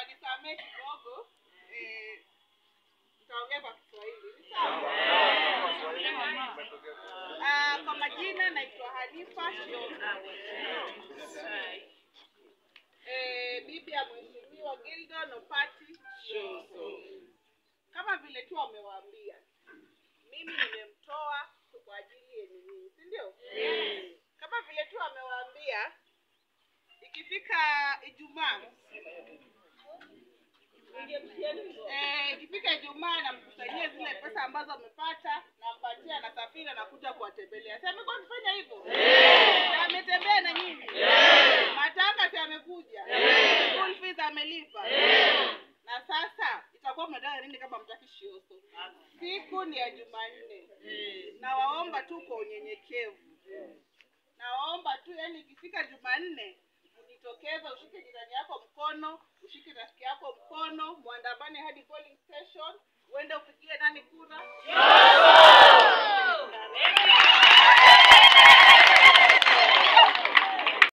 mtanisamee kidogo eh, nitaongea kwa Kiswahili ni sawa? Ah, kwa majina naitwa Hanifa Shiongo. Eh, bibi ya mheshimiwa Gildon Opati Shiongo. Kama vile tu amewaambia, mimi nimemtoa kwa ajili yenu nyinyi, si ndio? Kama vile tu amewaambia, ikifika Ijumaa Eh, ikifika Ijumaa namkusanyia zile pesa ambazo amepata, nampatia, anasafiri, anakuja kuwatembelea. Si amekuwa akifanya hivyo? Si ametembea na nyinyi? Matanga si amekuja? School fees amelipa? Na sasa itakuwa mnataka nini kama mtaki shioso? Siku ni ya Jumanne, nawaomba tu kwa unyenyekevu, nawaomba tu, yani ikifika Jumanne ujitokeze, ushike jirani yako mkono, ushike rafiki yako mkono, mwandamane hadi polling station, uende upigie nani kura.